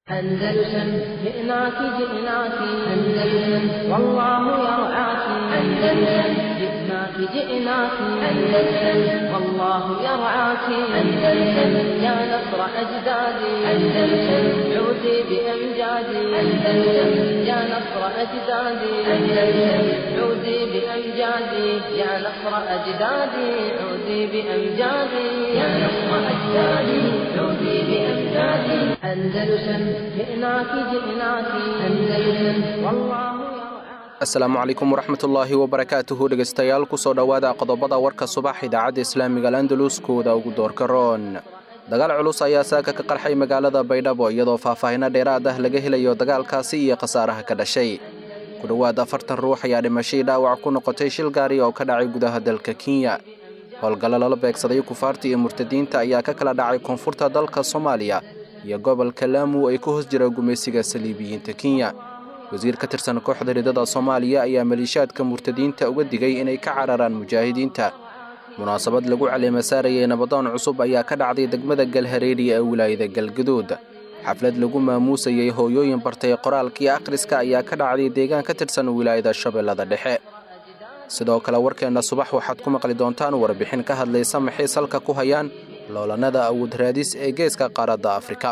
أندلسن جئناك جئناك أندلسن والله يرعاك أندلسن جئناك جئناك أندلسن والله يرعاك أندلسن يا نصر أجدادي أندلسن عودي بأمجادي أندلسن يا نصر أجدادي أندلسن عودي بأمجادي يا نصر أجدادي عودي بأمجادي يا نصر أجدادي عودي بأمجادي أندلسن جئناك جئناك أندلسن والله asalaamu calaykum waraxmatullaahi wabarakaatuhu dhegaystayaal kusoo dhowaada qodobada warka subax idaacadda islaamiga alandalus kooda ugu doorka roon dagaal culus ayaa saaka ka qarxay magaalada baydhabo iyadoo faahfaahino dheeraad ah laga helayo dagaalkaasi iyo khasaaraha ka dhashay ku dhowaad afartan ruux ayaa dhimashadii dhaawac ku noqotay shil gaari oo ka dhacay gudaha dalka kenya howlgallo lala beegsaday kufaarta iyo murtadiinta ayaa ka kala dhacay koonfurta dalka soomaaliya iyo gobolka laamu ay ku hoos jira gumaysiga saliibiyiinta kenya wasiir ka tirsan kooxda ridada soomaaliya ayaa maliishaadka murtadiinta uga digay inay ka cararaan mujaahidiinta munaasabad lagu caleema saarayay nabadoon cusub ayaa ka dhacday degmada galhareeri ee wilaayada galgaduud xaflad lagu maamuusayey hooyooyin bartay qoraalkii akhriska ayaa ka dhacday deegaan ka tirsan wilaayada shabeellada dhexe sidoo kale warkeenna subax waxaad ku maqli doontaan warbixin ka hadlaysa maxay salka ku hayaan loolanada awood raadis ee geeska qaaradda afrika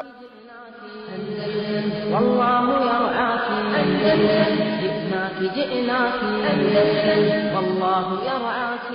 والله يرعاك أندلسن جئناك جئناك أندلسن والله يرعاك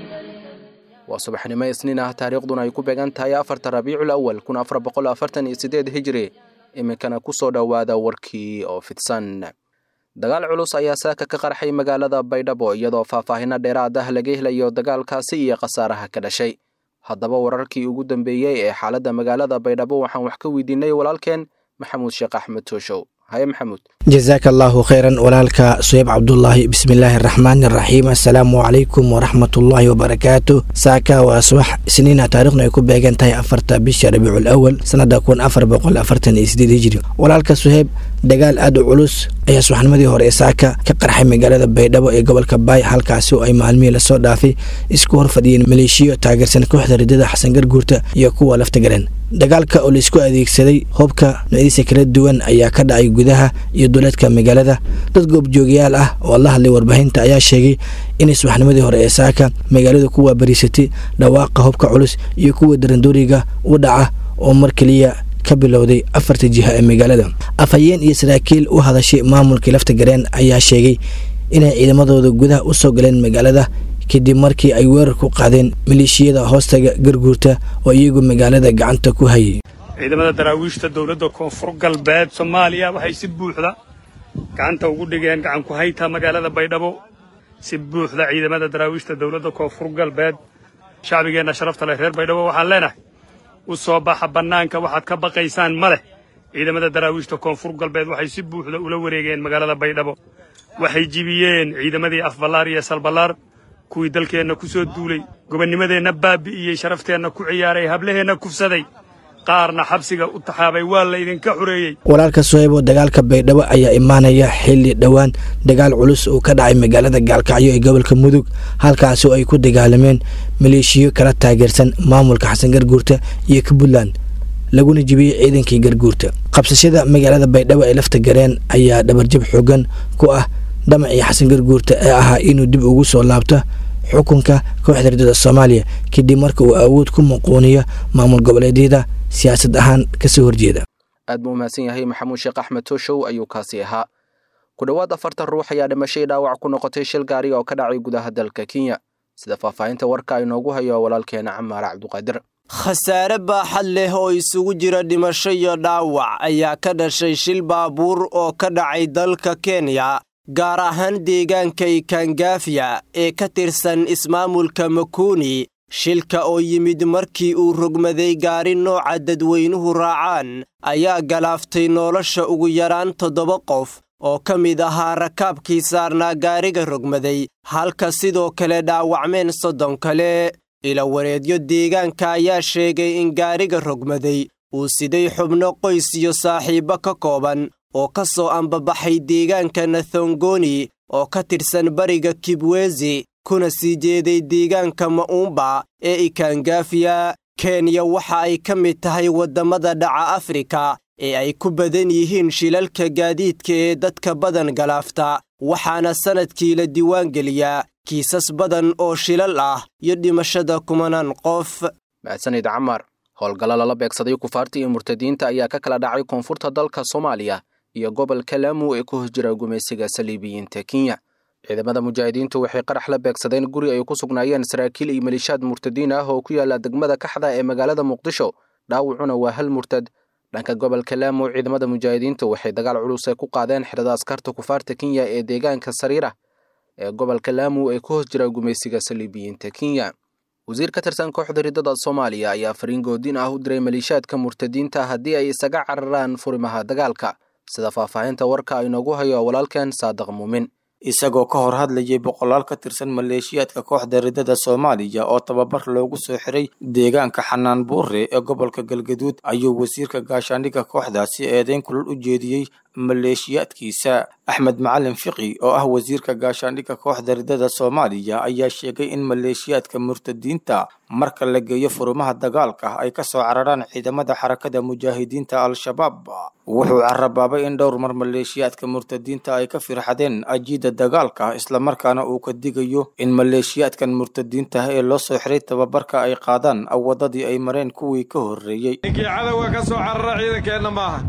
waa subaxnimo isniin ah taariikhduna ay ku beegan tahay afarta rabiicul awal kun afar boqol afartan iyo siddeed hijri iminkana ku soo dhowaada warkii oo fidsan dagaal culus ayaa saaka ka qarxay magaalada baydhabo iyadoo faahfaahino dheeraad ah laga helayo dagaalkaasi iyo khasaaraha ka dhashay haddaba wararkii ugu dambeeyey ee xaaladda magaalada baydhabo waxaan wax ka weydiinay walaalkeen maxamuud sheekh axmed tooshow haye maxamuud jasaaka allaahu khayran walaalka suheyb cabdulaahi bismillaahi araxmaani araxiim assalaamu calaykum waraxmatullaahi wabarakaatu saaka waa subax isniina taarikhnu ay ku beegan tahay afarta bisha rabiicul awal sanada kun afar boqol afartan iyo sideed hijri walaalka suheyb dagaal aad u culus ayaa subaxnimadii hore ee saaka ka qarxay magaalada baydhabo ee gobolka baay halkaasi oo ay maalmihii lasoo dhaafay isku hor fadhiyeen maleeshiyo taageersan kooxda ridada xasan garguurta iyo kuwa laftagaleen dagaalka oo laisku adeegsaday hubka noocyadiisa kala duwan ayaa ka dhacay gudaha iyo duleedka magaalada dad goobjoogayaal ah oo la hadlay warbaahinta ayaa sheegay inay subaxnimadii hore ee saaka magaalada ku waabariisatay dhawaaqa hubka culus iyo kuwa darandooriga u dhaca oo mar keliya ka bilowday afarta jiha ee magaalada afhayeen iyo saraakiil u hadashay maamulkii lafta gareen ayaa sheegay inay ciidamadooda gudaha u soo galeen magaalada kadib markii ay weerar ku qaadeen maleeshiyada hoostaga garguurta oo iyagu magaalada gacanta ku hayay ciidamada daraawiishta dowladda koonfur galbeed soomaaliya waxay si buuxda gacanta ugu dhigeen gacan ku hayta magaalada baydhabo si buuxda ciidamada daraawiishta dowladda koonfur galbeed shacbigeenna sharafta leh reer baydhabo waxaan leenahay u soo baxa bannaanka waxaad ka baqaysaan ma leh ciidamada daraawiishta koonfur galbeed waxay si buuxda ula wareegeen magaalada baydhabo waxay jibiyeen ciidamadii afballaar iyo salballaar kuwii dalkeenna ku soo duulay gobannimadeenna baabi'iyey sharafteenna ku ciyaaray hablaheenna kufsaday qaarna xabsiga u taxaabay waa laydinka xureeyey walaalka suheybo dagaalka baydhabo ayaa imaanaya xilli dhowaan dagaal culus uu ka dhacay magaalada gaalkacyo ee gobolka mudug halkaasi oo ay ku dagaalameen maleeshiyo kala taageersan maamulka xasan garguurta iyo ka puntland laguna jibiyey ciidankii garguurta qabsashada magaalada baydhabo ee lafta gareen ayaa dhabarjab xoogan ku ah dhamacii xasan garguurta ee ahaa inuu dib ugu soo laabto xukunka kooxda ridada soomaaliya kadib marka uu awood ku muquuniyo maamul goboleedyada siyaasad ahaan kasoo horjeeda aad buu umahadsan yahay maxamuud sheekh axmed tooshow ayuu kaasi ahaa ku dhowaad afartan ruux ayaa dhimashay dhaawac ku noqotay shil gaari oo ka dhacay gudaha dalka kenya sida faahfaahinta warka inoogu hayo walaalkeena camaar cabduqaadir khasaare baaxad leh oo isugu jira dhimasho iyo dhaawac ayaa ka dhashay shil baabuur oo ka dhacay dalka kenya gaar ahaan deegaanka ikangafiya ee ka tirsan ismaamulka makuni shilka oo yimid markii uu rogmaday gaari nooca dadweynuhu raacaan ayaa galaaftay nolosha ugu yaraan toddoba qof oo ka mid ahaa rakaabkii saarnaa gaariga rogmaday halka sidoo kale dhaawacmeen soddon kale ilawareedyo deegaanka ayaa sheegay in gaariga rogmaday uu siday xubno qoys iyo saaxiibbo ka kooban oo ka soo ambabaxay deegaanka nathongoni oo ka tirsan bariga kibwezi kuna sii jeeday deegaanka ma'uumba ee ikangafiya kenya waxa ay ka mid tahay waddamada dhaca afrika ee ay ku badan yihiin shilalka gaadiidka ee dadka badan galaafta waxaana sannadkii la diiwaangeliyaa kiisas badan oo shilal ah iyo dhimashada kumanaan qof mahadsanid camar howlgalla lala beegsaday kufaarta iyo murtadiinta ayaa ka kala dhacay koonfurta dalka soomaaliya iyo gobolka laamu ee ku hos jira gumaysiga saliibiyiinta kenya ciidamada mujaahidiintu waxay qarax la beegsadeen guri ay ku sugnaayeen saraakiil iyo maliishaad murtadiin ah oo ku yaala degmada kaxda ee magaalada muqdisho dhaawacuna waa hal murtad dhanka gobolka laamu ciidamada mujaahidiintu waxay dagaal culus ay ku qaadeen xirada askarta kufaarta kenya ee deegaanka sariira ee gobolka laamu ee ku hos jira gumaysiga saliibiyiinta kenya wasiir ka tirsan kooxda riddada soomaaliya ayaa fariin goodin ah u diray maliishaadka murtadiinta haddii ay isaga cararaan furimaha dagaalka sida faahfaahinta warka inoogu hayo walaalkeen saadiq muumin isagoo ka hor hadlayay boqolaal ka tirsan maleeshiyaadka kooxda riddada soomaaliya oo tababar loogu soo xiray deegaanka xanaan buure ee gobolka galgaduud ayuu wasiirka gaashaandhigga kooxdaasi eedeyn kulul u jeediyey maleeshiyaadkiisa axmed macalin fiqi oo ah wasiirka gaashaandhigga kooxda riddada soomaaliya ayaa sheegay in maleeshiyaadka murtadiinta marka la geeyo furumaha dagaalka ay ka soo cararaan ciidamada xarakada mujaahidiinta al-shabaab wuxuu carabaabay in dhowr mar maleeshiyaadka murtadiinta ay ka firxadeen ajiida dagaalka islamarkaana uu ka digayo in maleeshiyaadkan murtadiinta ee loo soo xiray tababarka ay qaadaan wadadii ay mareen kuwii ka horreeyey ninkii cadowga ka soo carara ciidankeenna maaha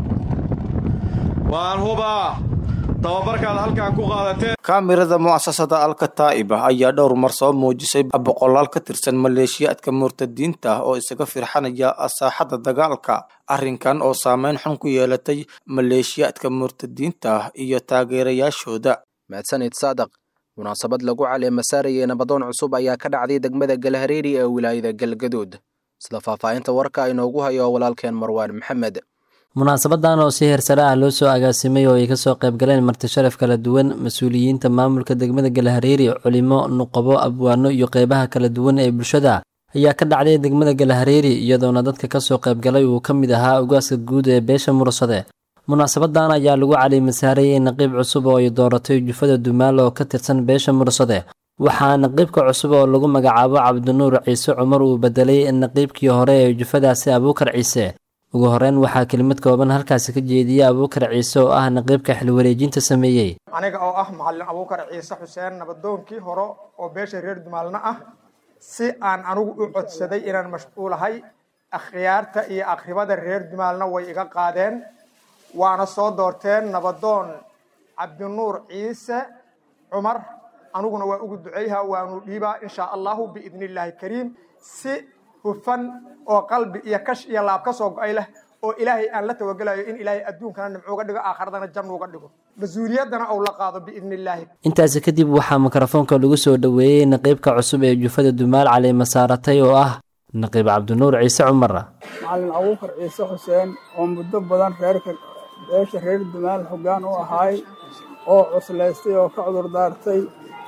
waan hubaa tababarkaad halkan ku qaadateen kaamirada mu'asasada alkataa'iba ayaa dhowr mar soo muujisay boqolaal ka tirsan maleeshiyaadka murtadiinta oo isaga firxanaya saaxadda dagaalka arrinkan oo saameyn xun ku yeelatay maleeshiyaadka murtadiinta iyo taageerayaashooda mahadsanid saadaq munaasabad lagu caleema saarayay nabadoon cusub ayaa ka dhacday degmada galhareeri ee wilaayada galgaduud sida faahfaahinta warka inoogu hayo walaalkeen marwaan maxamed munaasabadan oo si heersare ah loo soo agaasimay oo ay kasoo qayb galeen marti sharaf kala duwan mas-uuliyiinta maamulka degmada galahareeri culimo nuqabo abwaano iyo qeybaha kala duwan ee bulshada ayaa ka dhacday degmada galahareeri iyadoona dadka kasoo qaybgalay uu ka mid ahaa ugaaska guud ee beesha mursade munaasabadan ayaa lagu caliimasaarayay naqiib cusub oo ay dooratay jufada dumaal oo ka tirsan beesha mursade waxaa naqiibka cusub oo lagu magacaabo cabdinuur ciise cumar uu bedelay naqiibkii hore ee jufadaasi abuukar ciise ugu horeyn waxaa kelimad kooban halkaasi ka jeediyey abuukar ciise oo ah naqiibka xilwareejinta sameeyey aniga oo ah macalin abuukar ciise xuseen nabadoonkii hore oo beesha reer dumaalna ah si aan anigu u codsaday inaan mashquulahay akhyaarta iyo akhribada reer dumaalna way iga qaadeen waana soo doorteen nabadoon cabdinuur ciise cumar aniguna waa ugu duceyha waanu dhiibaa insha allahu biidni illaahi kariim si hufan oo qalbi iyo kash iyo laab ka soo go-ay leh oo ilaahay aan la tawagelayo in ilaahay adduunkana nimcuuga dhigo aakhiradana jannuuga dhigo mas-uuliyaddana ou la qaado biidni illaahi intaasi kadib waxaa mikrofoonka lagu soo dhoweeyey naqiibka cusub ee jufada dumaal caliima saaratay oo ah naqiib cabdinuur ciise cumar macalin abuukar ciise xuseen oo muddo badan reerka beesha reer dumaal hoggaan u ahaay oo cuslaystay oo ka cudur daartay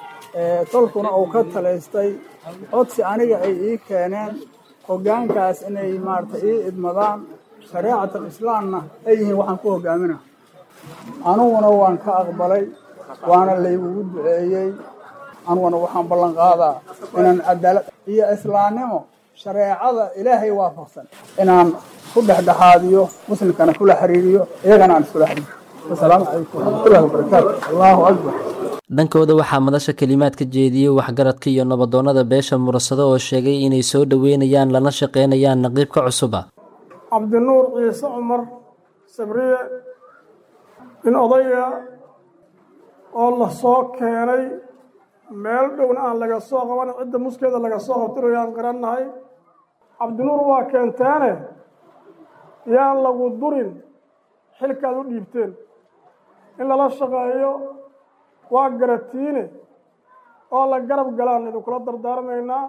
tolkuna uu ka talaystay codsi aniga ay ii keeneen hoggaankaas inay maarata ii idmadaan shareecatal islaamna ay yihiin waxaan ku hoggaaminaa aniguna waan ka aqbalay waana laygugu duceeyey aniguna waxaan ballan qaadaa inaan cadaalad iyo islaamnimo shareecada ilaahay waafaqsan inaan ku dhexdhexaadiyo muslimkana kula xiriiriyo iyagana aan iskula xiriiriyo asalaamu calaykum waraxmatullahi wabarakaatu allahu akbar dhankooda waxaa madasha kelimaad ka jeediyey waxgaradka iyo nabadoonnada beesha murasado oo sheegay inay soo dhoweynayaan lana shaqaynayaan naqiibka cusuba cabdinuur ciise cumar sabriye nin odaya oo la soo keenay meel dhowna aan laga soo qaban cidda muskeeda laga soo qabtinayo aan garannahay cabdinuur waa keenteene yaan lagu durin xilkaad u dhiibteen in lala shaqeeyo waa garatiine oo la garab galaan idinkula dardaarmaynaa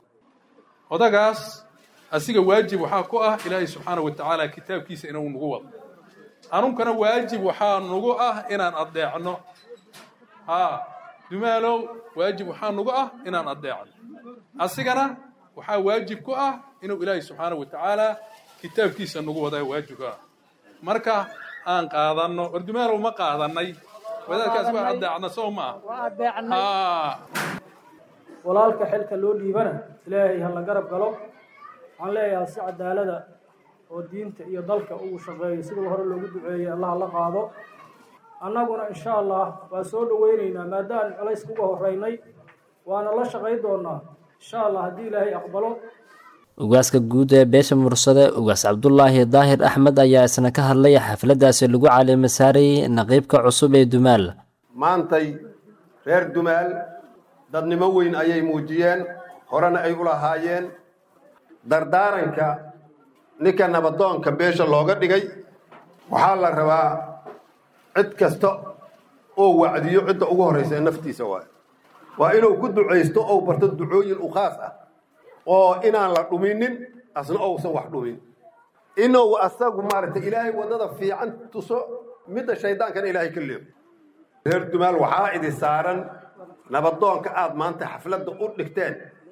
odagaas asiga waajib waxaa ku ah ilaahay subxaana wa tacaala kitaabkiisa inuu nagu wado anunkana waajib waxaa nagu ah inaan addeecno haa dumaalow waajib waxaa nagu ah inaan addeecno asigana waxaa waajib ku ah inuu ilaahay subxaana wa tacaala kitaabkiisa nagu wadaa waajib ku ah marka aan qaadanno war dumaalow ma qaadanay wadaadkaas waa addeecna soo maa walaalka xilka loo dhiibana ilaahay ha la garab galo waxaan leeyahay si cadaalada oo diinta iyo dalka uu shaqeeyo sidii hore loogu duceeyey allaha la qaado annaguna insha allah waa soo dhoweynaynaa maadaaan culayska uga horeynay waana la shaqayn doonaa insha allah haddii ilaahay aqbalo ugaaska guud ee beesha mursade ugaas cabdulaahi daahir axmed ayaa isna ka hadlay xafladdaasi lagu caleema saarayay naqiibka cusub ee dumaal maantay reer dumaal dadnimo weyn ayay muujiyeen horena ay u lahaayeen dardaaranka ninka nabadoonka beesha looga dhigay waxaa la rabaa cid kasta oo wacdiyo cidda ugu horraysa ee naftiisa waayo waa inuu ku ducaysto ou barto ducooyin u khaas ah oo inaan la dhuminin asna ousan wax dhumin inuu asagu maaragtay ilaahay waddada fiican tuso midda shaydaankana ilaahay ka leego reer dumaal waxaa idi saaran nabadoonka aad maanta xafladda u dhigteen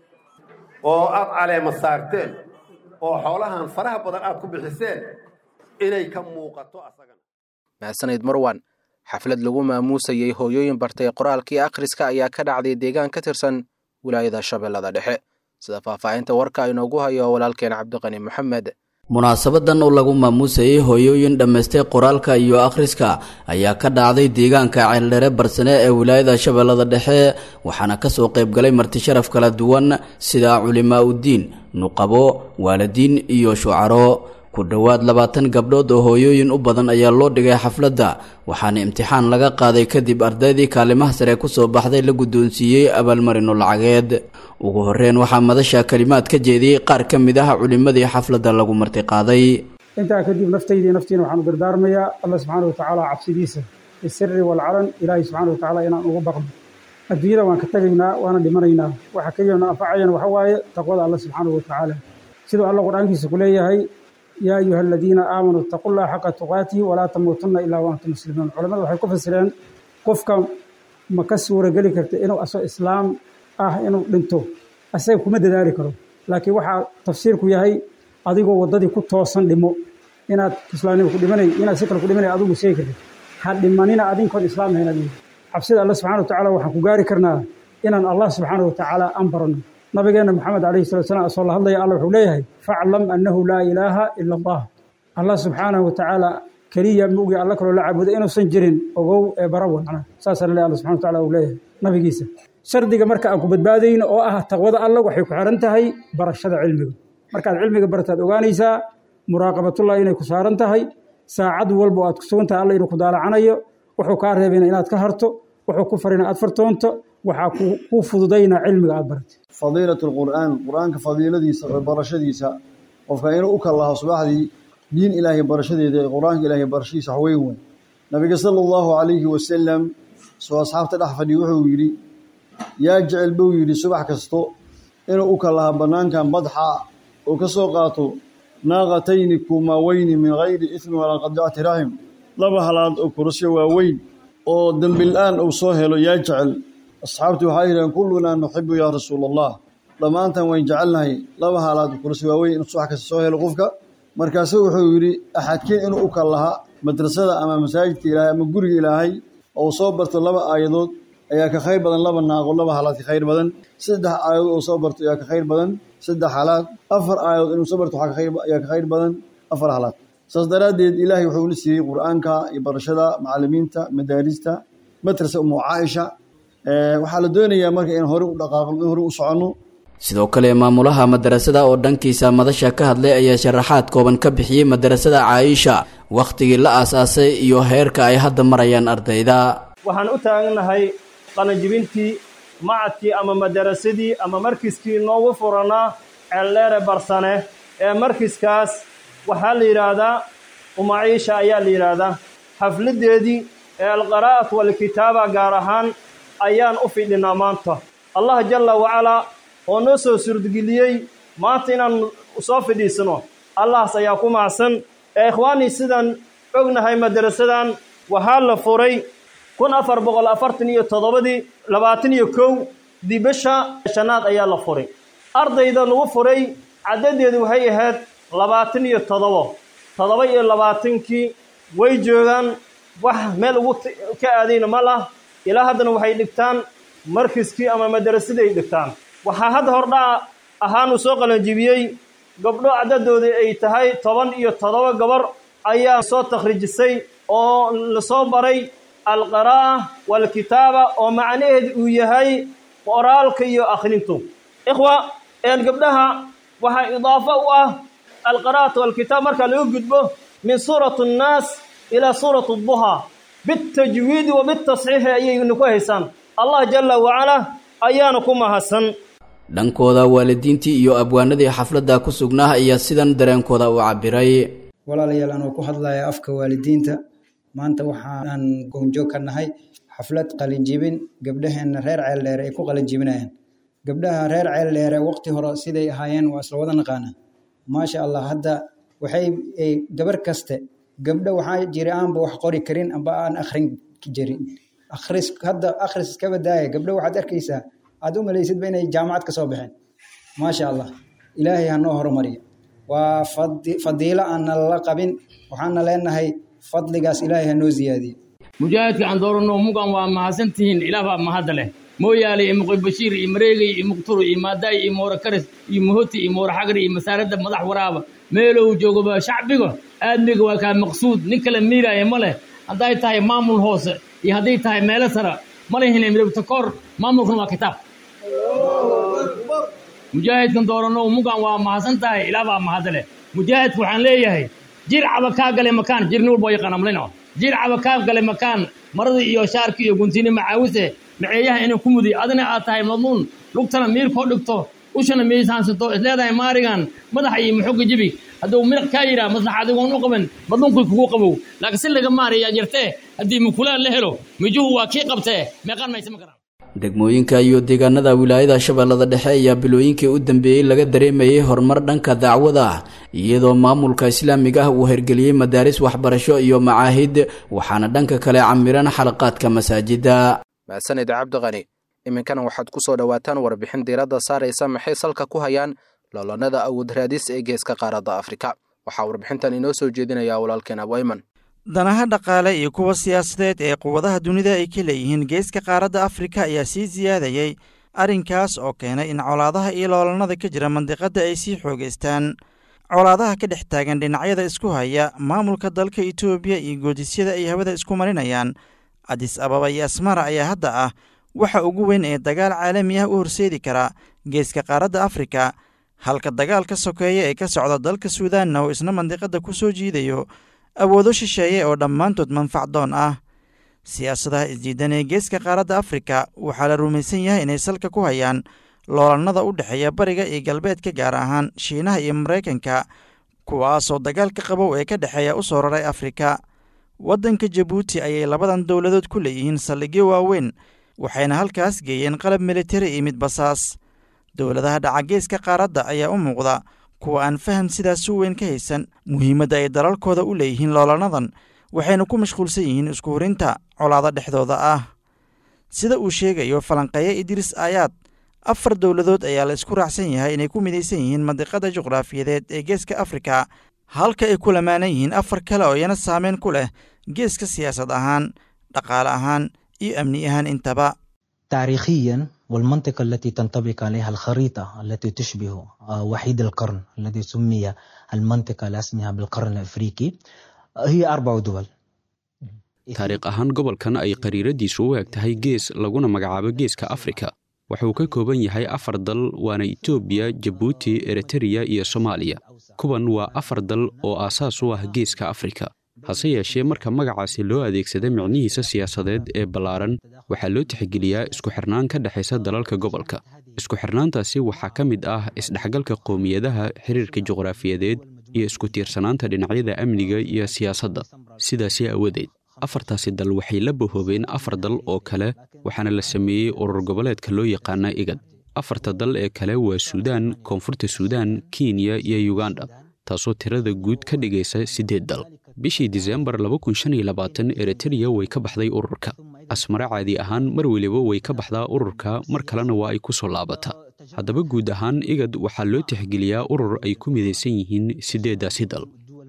oo aad caleema saarteen oo xoolahan faraha badan aad ku bixiseen inay ka muuqato asagana mahadsanid marwan xaflad lagu maamuusayey hooyooyin bartay qoraalkii akhriska ayaa ka dhacday deegaan ka tirsan wilaayada shabeellada dhexe sida faahfaahinta warka inoogu hayo walaalkeen cabdiqani maxamed munaasabadan oo lagu maamuusayey hooyooyin dhammaystay qoraalka iyo akhriska ayaa ka dhacday deegaanka ceeldhere barsane ee wilaayada shabeellada dhexe waxaana kasoo qaybgalay martisharaf kala duwan sida culimaa uddiin nuqabo waalidiin iyo shucaro ku dhowaad labaatan gabdhood oo hooyooyin u badan ayaa loo dhigay xafladda waxaana imtixaan laga qaaday kadib ardaydii kaalimaha sare kusoo baxday la guddoonsiiyey abaalmarino lacageed ugu horreyn waxaa madasha kalimaad ka jeediyey qaar ka mid ah culimmadii xafladda lagu martiqaaday intaa kadib naftaydii naftiina waxaan u dardaarmayaa allah subxaana watacaala cabsidiisa bisiri walcalan ilaahay subxaana watacaala inaan ugu baqno adduunyada waan ka tegaynaa waana dhimanaynaa waxa keliyana anfacayana waxa waaye taqwada allah subxaana watacaala siduu alla qur-aankiisa ku leeyahay yaa ayuha aladiina aamanuu itaqu llaha xaqa tuqaatihi walaa tamuutunna ilaa waantum muslimuun culamadu waxay ku fasireen qofka ma ka suurageli karta inuu asoo islaam ah inuu dhinto asaga kuma dadaali karo laakiin waxaa tafsiirku yahay adigoo waddadii ku toosan dhimo inaad islaamnimo ku dhimanay inaad si kale ku dhimanay adigu sheegi kartid ha dhimanina adinkoon islaam hayn adigu xabsida allah subxana watacaala waxaan ku gaari karnaa inaan allah subxaana watacaala aan baranno nabigeena maxamed calayhi salatu salam asoo la hadlaya alla wuxuu leeyahay faclam annahu laa ilaaha ila allah allah subxaanahu watacaala keliya mugi alla kaloo la caabudo inuusan jirin ogow ee barawa macnaha saasaa la leeyahay alla subxana wataala uu leeyahay nabigiisa shardiga marka aan ku badbaadayno oo ah taqwada alla waxay ku xiran tahay barashada cilmiga markaad cilmiga barataad ogaanaysaa muraaqabatullah inay ku saaran tahay saacad walba oo aad ku sugan tahay alla inuu ku daalacanayo wuxuu kaa reebayna inaad ka harto wuxuu ku farina aad fartoonto waxaa kuu fududaynaa cilmiga aad baratay fadiilat lqur'aan qur'aanka fadiiladiisa oo barashadiisa qofka inuu u kallaho subaxdii diin ilaahay barashadeeda ee qur-aanka ilaahay barashadiisa wax weyn weyn nabiga sala allahu calayhi wasalam soo asxaabta dhex fadhiya wuxuu yidhi yaa jecel buu yidhi subax kasto inuu u kallaha bannaankan badxa oo ka soo qaato naaqatayni kumaaweyni min hayri ismi walaa qadicati raxim laba halaad oo kurasyo waaweyn oo dembila'aan uu soo helo yaa jecel asxaabtu waxay yidhaheen kullunaa nuxibu yaa rasuula allah dhammaantan wayn jecelnahay laba haalaad kursi waaweyn inuu subax kasta soo helo qofka markaasu wuxuu yidhi axadkiin inuu u kallaha madrasada ama masaajidka ilaahay ama guriga ilaahay oo soo barto laba aayadood ayaa ka khayr badan laba naaqo laba halaad ka khayr badan saddex aayadood oo soo barto ayaa ka khayr badan saddex halaad afar aayadood inuu soo barto ayaa ka khayr badan afar halaad saas daraaddeed ilaahay wuxuu na siiyey qur'aanka iyo barashada macallimiinta madaarista madrasa umu caaisha waxaa la doonayaa marka in hore u dhaqaaqno in hore u soconno sidoo kale maamulaha madarasada oo dhankiisa madasha ka hadlay ayaa sharaxaad kooban ka bixiyey madarasada caaisha wakhtigii la aasaasay iyo heerka ay hadda marayaan ardayda waxaan u taagnahay qalanjibintii macadkii ama madarasadii ama markiskii noogu furanaa ceeldheere barsane ee markiskaas waxaa la yidhaahdaa umaciisha ayaa la yidhaahdaa xafladdeedii ee alqaraa'at walkitaaba gaar ahaan ayaan u fidhinaa maanta allah jalla wacalaa oo noo soo suurtageliyey maanta inaan soo fidhiisano allahas ayaa ku macsan ee ikhwaanii sidaan ognahay madarasadan waxaa la furay kun afar boqol afartan iyo toddobadii labaatan iyo kow dibasha shanaad ayaa la furay ardayda lagu furay caddadeedu waxay ahayd labaatan iyo toddobo toddoba iyo labaatankii way joogaan wax meel ugu ka aadayna ma lah ilaa haddana waxay dhigtaan markiskii ama madarasadii ay dhigtaan waxaa hadda hordhaca ahaanuu soo qalanjibiyey gabdho caddadoodii ay tahay toban iyo toddoba gabar ayaa soo takhriijisay oo lasoo baray alqiraa'a waalkitaaba oo macnaheedu uu yahay qoraalka iyo akhrintu ikhwa een gabdhaha waxaa idaafo u ah alqiraa'atu waalkitaab marka laga gudbo min suurati annaas ilaa suurati adduhaa bitajwiidi wa bitasxiixi ayaynu ku haysaan allah jalla wacalaa ayaana ku mahadsan dhankooda waalidiintii iyo abwaanadii xafladda ku sugnaa ayaa sidan dareenkooda u cabbiray walaalayaal anoo ku hadlaya afka waalidiinta maanta waxaan goonjoog ka nahay xaflad qalinjibin gabdhaheenna reer ceeldheere ay ku qalinjibinayaan gabdhaha reer ceeldheere waqti hore siday ahaayeen waa isla wada naqaana maasha allah hadda waxay gabar kaste gabdho waxaa jira aanba wax qori karin amba aan akhrin jirin akhris hadda akhris iska badaaya gabdho waxaad arkaysaa aad u malaysidba inay jaamacad ka soo baxeen maasha allah ilaahay ha noo horumariyo waa fadiilo aan nalala qabin waxaana leenahay fadligaas ilaahay ha noo ziyaadiyo mujaahidka aan dooranno mugan waa mahadsantihiin ilaah baa mahadda leh mooyaale iyo muqi bashiir iyo mareegay iyo muqturo iyo maadaay iyo moora karis iyo muhoti iyo moora xagri iyo masaaradda madax waraaba meelow joogaba shacbiga aadmiga waa kaa maqsuud nin kale miiraaya ma leh hadday tahay maamul hoose iyo hadday tahay meelo sara ma lehine midabta koor maamulkuna waa kitaab mujaahidkan dooranno mugan waa mahadsan tahay ilaah baa mahadda leh mujaahidka waxaan leeyahay jir caba kaa gale makaan jirni walba yaqaan amlino jir caba kaa gale makaan maradii iyo shaarkii iyo guntini macaawise maceeyaha inay ku mudi adina aad tahay madluun lugtana miirkoo dhigto ushana miisaansato isleedahay maarigan madaxa iyo muxoga jibi hadduu miraq kaa yidhaah maslaxa adigoon u qaban madluunkii kugu qabow laakiin si laga maarayaa jirtee haddii mukulaan la helo mijuhu waa kii qabtee meeqaan maysa ma karaan degmooyinka iyo deegaanada wilaayada shabeellada dhexe ayaa bilooyinkii u dambeeyey laga dareemayay horumar dhanka dacwada ah iyadoo maamulka islaamiga ah uu hergeliyey madaaris waxbarasho iyo macaahid waxaana dhanka kale camiran xalaqaadka masaajida mahadsanid cabdiqani iminkana waxaad ku soo dhowaataan warbixin diiradda saaraysa maxay salka ku hayaan loolannada awood raadis ee geeska qaaradda afrika waxaa warbixintan inoo soo jeedinayaa walaalkeen abwayman danaha dhaqaale iyo kuwa siyaasadeed ee quwadaha dunida ay ka leeyihiin geeska qaaradda afrika ayaa sii siyaadayey arrinkaas oo keenay in colaadaha iyo loolannada ka jira mandiqadda ay sii xoogaystaan colaadaha ka dhex taagan dhinacyada isku haya maamulka dalka itoobiya iyo goodisyada ay hawada isku marinayaan adis ababa iyo asmara ayaa hadda ah waxa ugu weyn ee dagaal caalami ah u horseedi kara geeska qaaradda afrika halka dagaal ka sokeeya ee ka socda dalka suudaanna oo isna mandiqadda ku soo jiidayo awoodo shisheeye oo dhammaantood manfacdoon ah siyaasadaha isdiidan ee geeska qaaradda afrika waxaa la rumaysan yahay inay salka ku hayaan loolannada u dhexeeya bariga iyo galbeedka gaar ahaan shiinaha iyo maraykanka kuwaasoo dagaalka qabow ee ka dhexeeya u soo raray afrika waddanka jabuuti ayay labadan dowladood ku leeyihiin saldhigyo waaweyn waxayna halkaas geeyeen qalab militari iyo mid basaas dowladaha dhaca geeska qaaradda ayaa u muuqda kuwa aan faham sidaas u weyn ka haysan muhiimadda ay dalalkooda u leeyihiin loolannadan waxayna ku mashquulsan yihiin isku hurinta colaado dhexdooda ah sida uu sheegayo falanqeeye idriis aayaad afar dowladood ayaa la isku raacsan yahay inay ku midaysan yihiin mandiqada juqraafiyadeed ee geeska afrika halka ay ku lamaanan yihiin afar kale oo iyana saameyn ku leh geeska siyaasad ahaan dhaqaale ahaan iyo amni ahaan intaba تاريخيا والمنطقة التي تنطبق عليها الخريطة التي تشبه وحيد القرن الذي سمي المنطقة على اسمها بالقرن الأفريقي هي أربع دول taariikh ahaan gobolkan ay qariiradiisu u eg tahay gees laguna magacaabo geeska afrika wuxuu ka kooban yahay afar dal waana etoobiya jabuuti eritreya iyo soomaaliya kuwan waa afar dal oo aasaas u ah geeska afrika hase yeeshee marka magacaasi loo adeegsada micnihiisa siyaasadeed ee ballaaran waxaa loo tixgeliyaa isku xirnaan ka dhexaysa dalalka gobolka isku xirnaantaasi waxaa ka mid ah isdhexgalka qowmiyadaha xiriirka juqraafiyadeed iyo isku tiirsanaanta dhinacyada amniga iyo siyaasadda sidaasi awadeed afartaasi dal waxay la bahoobeen afar dal oo kale waxaana la sameeyey urur goboleedka loo yaqaana igad afarta dal ee kale waa suudaan koonfurta suudaan kenya iyo yuganda taasoo tirada guud ka dhigaysa siddeed dal bishii disembar eritreya way ka baxday ururka asmare caadi ahaan mar weliba way ka baxdaa ururka mar kalena waa ay ku soo laabataa haddaba guud ahaan igad waxaa loo tixgeliyaa urur ay ku midaysan yihiin siddeeddaasi dal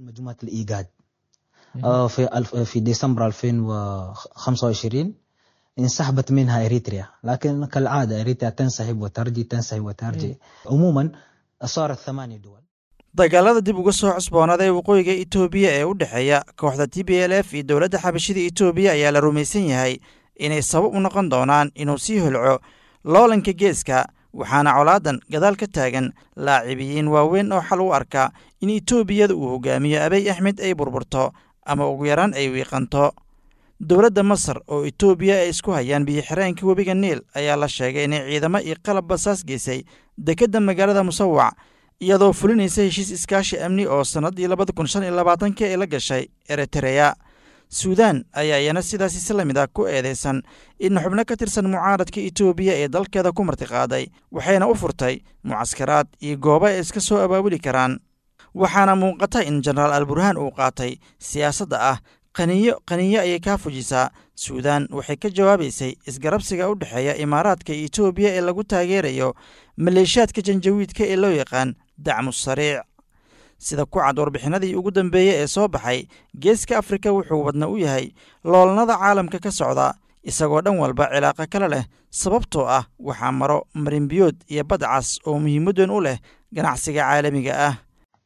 في في ديسمبر 2025 انسحبت منها اريتريا لكن كالعاده اريتريا تنسحب وترجي تنسحب وترجي عموما صارت ثمانية دول dagaalada dib uga soo cusboonada ee waqooyiga itoobiya ee u dhexeeya kooxda t b l f iyo dowladda xabashida itoobiya ayaa la rumaysan yahay inay sabab u noqon doonaan inuu sii holco loolanka geeska waxaana colaadan gadaal ka taagan laacibiyiin waaweyn oo xal u arka in itoobiyada uu hogaamiyo abey axmed ay burburto ama ugu yaraan ay wiiqanto dowladda masar oo itoobiya ay isku hayaan biyo-xireenka webiga niil ayaa la sheegay inay ciidamo iyo qalab basaas geysay dekedda magaalada musawac iyadoo fulinaysa heshiis iskaashi amni oo sannaddii labada kun shan iyo labaatanka ay la gashay eritereya suudaan ayaa iyana sidaas isla mid ah ku eedeysan in xubno ka tirsan mucaaradka itoobiya ee dalkeeda ku martiqaaday waxayna u furtay mucaskaraad iyo goobo ay iska soo abaabuli karaan waxaana muuqata in jenaraal alburhaan uu qaatay siyaasadda ah qaniyo qaniyo ayay kaa fujisaa suudaan waxay ka jawaabaysay isgarabsiga u dhexeeya imaaraadka iyo itoobiya ee lagu taageerayo maleeshiyaadka janjawiidka ee loo yaqaan dacmu sariic sida ku cad warbixinadii ugu dambeeyey ee soo baxay geeska afrika wuxuu wadna u yahay loolnada caalamka ka socda isagoo dhan walba cilaaqo kale leh sababtoo ah waxaa maro marinbiyood iyo badcas oo muhiimaddan u leh ganacsiga caalamiga ah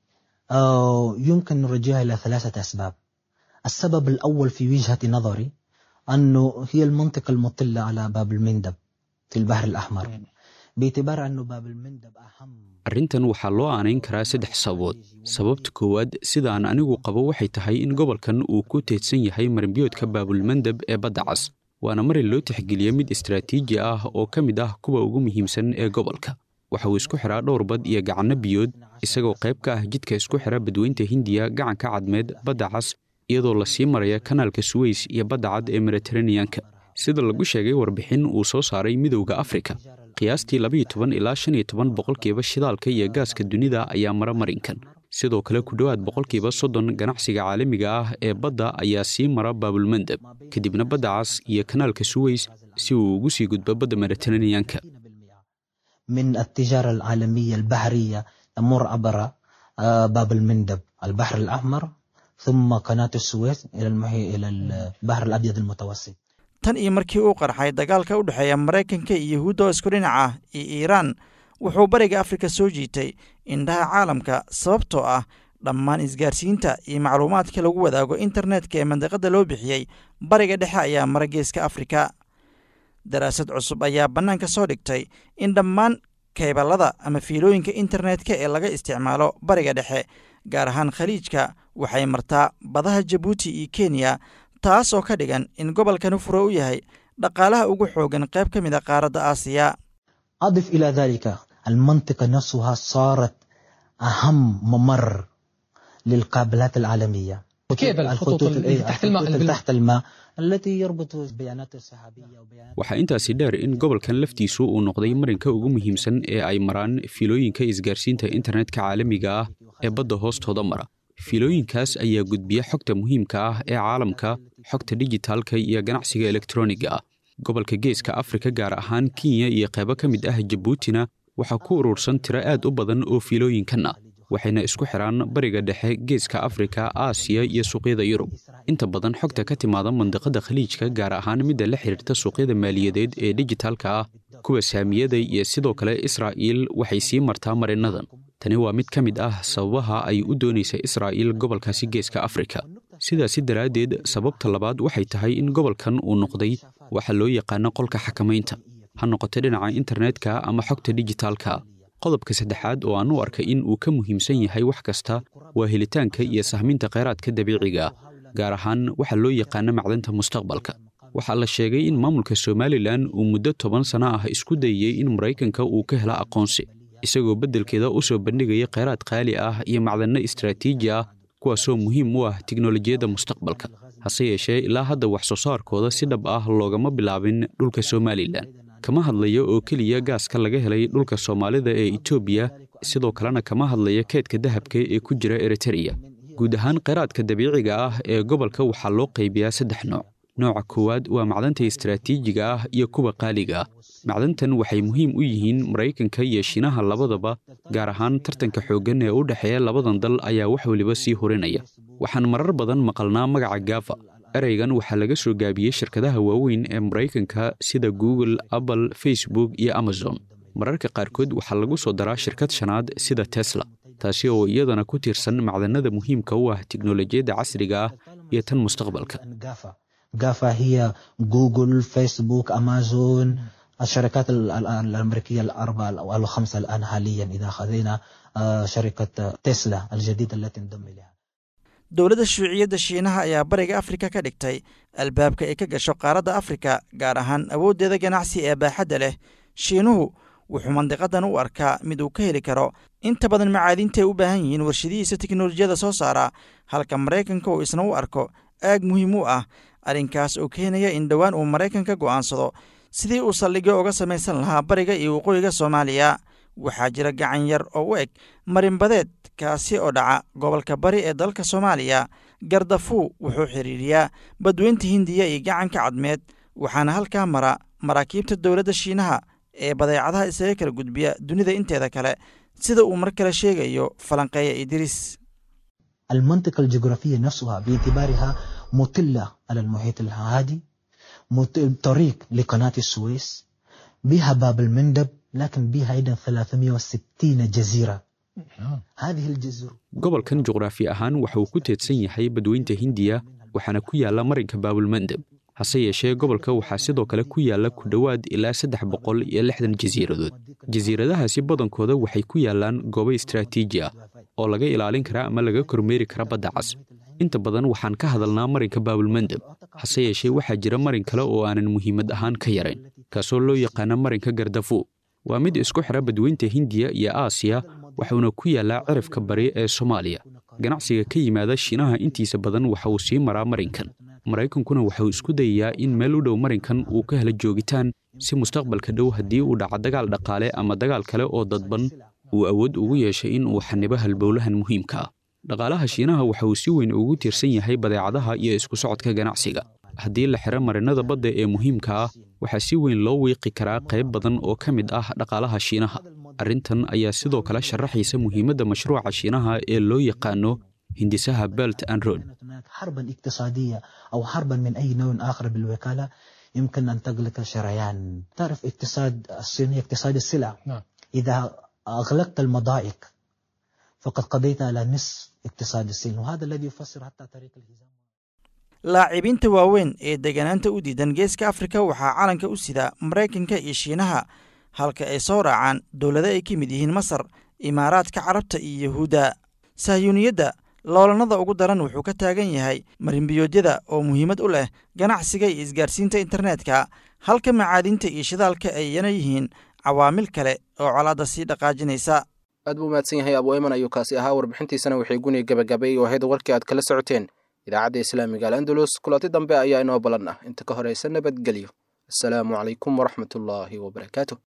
يمكن نرجعها إلى ثلاثة أسباب السبب الأول في وجهة نظري أنه هي المنطقة المطلة على باب المندب في البحر الأحمر باعتبار أنه باب المندب أهم arrintan waxaa loo aanayn karaa saddex sababood sababta koowaad sidaan anigu qabo waxay tahay in gobolkan uu ku teedsan yahay marinbiyoodka baabulmandeb ee badda cas waana marin loo tixgeliya mid istaraatiiji ah oo ka mid ah kuwa ugu muhiimsan ee gobolka waxa uu isku xiraa dhowr bad iyo gacanno biyood isagoo qayb ka ah jidka isku xira badweynta hindiya gacanka cadmeed badda cas iyadoo lasii maraya kanaalka suweys iyo badda cad ee mediteraneanka sida lagu sheegay warbixin uu soo saaray midowda afrika qiyaastii labaiyo toban ilaa shan iyo toban boqolkiiba shidaalka iyo gaaska dunida ayaa mara marinkan sidoo kale ku dhowaad boqolkiiba soddon ganacsiga caalamiga ah ee badda ayaa sii mara baabulmandeb kadibna badda cas iyo kanaalka suweys si uu ugu sii gudbo badda mediteraneanka من التجارة العالمية البحرية تمر عبر باب المندب البحر الأحمر ثم قناة السويس إلى المحي إلى البحر الأبيض المتوسط tan iyo markii uu qarxay dagaalka u dhexeeya maraykanka iyo yahuudda oo isku dhinac ah iyo iiraan wuxuu bariga afrika soo jiitay indhaha caalamka sababtoo ah dhammaan isgaarsiinta iyo macluumaadka lagu wadaago internetka ee mandiqadda loo bixiyey bariga dhexe ayaa mara geeska afrika daraasad cusub ayaa bannaanka soo dhigtay in dhammaan keyballada ama fiilooyinka internetka ee laga isticmaalo bariga dhexe gaar ahaan khaliijka waxay martaa badaha jabuuti iyo kenya taas oo ka dhigan in gobolkani furo u yahay dhaqaalaha ugu xoogan qayb ka mid a qaaradda aasiya أضف إلى ذلك المنطقة نفسها صارت أهم ممر للقابلات العالمية كيبل الخطوط اللي تحت الماء الخطوط اللي تحت الماء التي يربط بيانات السحابية waxaa intaasi dheer in gobolkan laftiisu uu noqday marinka ugu muhiimsan ee ay maraan fiilooyinka isgaarsiinta internetka caalamiga ah ee badda hoostooda mara fiilooyinkaas ayaa gudbiya xogta muhiimka ah ee caalamka xogta dijitaalka iyo ganacsiga elektroniga ah gobolka geeska afrika gaar ahaan kenya iyo qaybo ka mid ah jabuutina waxaa ku urursan tiro aad u badan oo fiilooyinkan ah waxayna isku xidhaan bariga dhexe geeska afrika aasiya iyo suuqyada yurub inta badan xogta ka timaada mandiqada khaliijka gaar ahaan midda la xidhiirta suuqyada maaliyadeed ee dijitaalka ah kuwa saamiyada iyo sidoo kale israa'iil waxay sii martaa marinadan tani waa mid ka mid ah sababaha ay u doonaysa israa'iil gobolkaasi geeska afrika sidaasi daraaddeed sababta labaad waxay tahay in gobolkan uu noqday waxa loo yaqaano qolka xakamaynta ha noqoto dhinaca internetka ama xogta dijitaalka qodobka saddexaad oo aan u arkay in uu ka muhiimsan yahay wax kasta waa helitaanka iyo sahminta kheyraadka dabiiciga ah gaar ahaan waxa loo yaqaano macdanta mustaqbalka waxaa la sheegay in maamulka somalilan uu muddo toban sano ah isku dayey in maraykanka uu ka helo aqoonsi isagoo beddelkeeda u soo bandhigaya kheyraad qaali ah iyo macdanno istaraatiiji ah kuwaasoo muhiim u ah tiknolojiyadda mustaqbalka hase yeeshee ilaa hadda wax soo saarkooda si dhab ah loogama bilaabin dhulka somalilan kama hadlayo oo keliya gaaska laga helay dhulka soomaalida ee etoobiya sidoo kalena kama hadlaya keedka dahabka ee ku jira eritereya guud ahaan kheyraadka dabiiciga ah ee gobolka waxaa loo qaybiyaa saddex nooc nooca koowaad waa macdanta istaraatiijiga ah iyo kuwa qaaliga ah macdantan waxay muhiim u yihiin maraykanka iyo shiinaha labadaba gaar ahaan tartanka xooggan ee u dhexeeya labadan dal ayaa wax weliba sii horinaya waxaan marar badan maqalnaa magaca gafa ereygan waxaa laga soo gaabiyey shirkadaha waaweyn ee maraykanka sida google apple facebook iyo amazon mararka qaarkood waxaa lagu soo daraa shirkad shanaad sida tesla taasi oo iyadana ku tiirsan macdanada muhiimka u ah tiknolojiyadda casriga ah iyo tan mustaqbalka جافا هي جوجل فيسبوك أمازون الشركات الأمريكية الأربعة أو الخمسة الآن حاليا إذا أخذنا شركة تسلا الجديدة التي انضم إليها dowladda shuuciyadda shiinaha ayaa bariga afrika ka dhigtay albaabka ay ka gasho qaaradda afrika gaar ahaan awooddeeda ganacsi ee baaxadda leh shiinuhu wuxuu mandiqadan u arkaa mid uu ka heli karo inta badan macaadinta ay u baahan yihiin warshadihiisa teknolojiyada soo saara halka maraykanka uu isna u arko aag muhiim u ah arrinkaas oo keenaya in dhowaan uu maraykanka go'aansado sidii uu saldhigyo uga samaysan lahaa bariga iyo waqooyiga soomaaliya waxaa jira gacan yar oo u eg marinbadeed kaasi oo dhaca gobolka bari ee dalka soomaaliya gardafuu wuxuu xidhiiriyaa badweynta hindiya iyo gacanka cadmeed waxaana halkaa mara maraakiibta dowladda shiinaha ee badeecadaha isaga kala gudbiya dunida inteeda kale sida uu mar kale sheegayo falanqeeya idriis المنطقة الجغرافية نفسها باعتبارها مطلة على المحيط الهادي طريق لقناة السويس بها باب المندب لكن بها أيضا 360 جزيرة هذه الجزر gobolkan juqraafi ahaan waxa uu ku teedsan yahay badweynta hindiya waxaana ku yaala marinka baabulmandeb hase yeeshee gobolka waxaa sidoo kale ku yaala ku dhowaad ilaa saddex boqol iyo lixdan jasiiradood jasiiradahaasi badankooda waxay ku yaalaan goobo istraatiiji ah oo laga ilaalin kara ama laga kormeeri kara badda cas inta badan waxaan ka hadalnaa marinka baabulmandeb hase yeeshee waxaa jira marin kale oo aanan muhiimad ahaan ka yarayn kaasoo loo yaqaana marinka gardafu waa mid isku xira badweynta hindiya iyo aasiya waxuuna ku yaallaa cirifka bari ee soomaaliya ganacsiga ka yimaada shiinaha intiisa badan waxa uu sii maraa marinkan maraykankuna waxauu isku dayayaa in meel u dhow marinkan uu ka helo joogitaan si mustaqbalka dhow haddii uu dhaco dagaal dhaqaale ama dagaal kale oo dadban uu awood ugu yeeshay in uu xanibo halbowlahan muhiimka ah dhaqaalaha shiinaha waxa uu si weyn ugu tiirsan yahay badeecadaha iyo isku socodka ganacsiga haddii la xiro marinada badda ee muhiimka ah waxaa si weyn loo wiiqi karaa qayb badan oo ka mid ah dhaqaalaha shiinaha arrintan ayaa sidoo kale sharaxaysa muhiimadda mashruuca shiinaha ee loo yaqaano hindisaha belt and road حربا اقتصادية أو حربا من أي نوع آخر بالوكالة يمكن أن تغلق شريان تعرف اقتصاد الصيني اقتصاد السلع نعم. إذا أغلقت المضائق فقد قضيت على نصف اقتصاد الصين وهذا الذي يفسر حتى طريق الهزام laacibiinta waaweyn ee deganaanta u diidan geeska afrika waxaa calanka u sida maraykanka iyo shiinaha halka ay soo raacaan dowlado ay ka mid yihiin masar imaaraadka carabta iyo yahuudda sahyuuniyadda loolanada ugu daran wuxuu ka taagan yahay marinbiyoodyada oo muhiimad u leh ganacsiga iyo isgaarsiinta internetka halka macaadinta iyo shidaalka ayana yihiin cawaamil kale oo colaadda sii dhaqaajinaysa aad buu mahadsan yahay abu ayman ayuu kaasi ahaa warbixintiisana waxay guniga gabagabay oo ahayd warkii aad kala socoteen idaacadda islaamiga alandalus kulanti dambe ayaa inoo ballan ah inta ka horaysa nabadgelyo asalaamu calaykum waraxmatullaahi wabarakaatu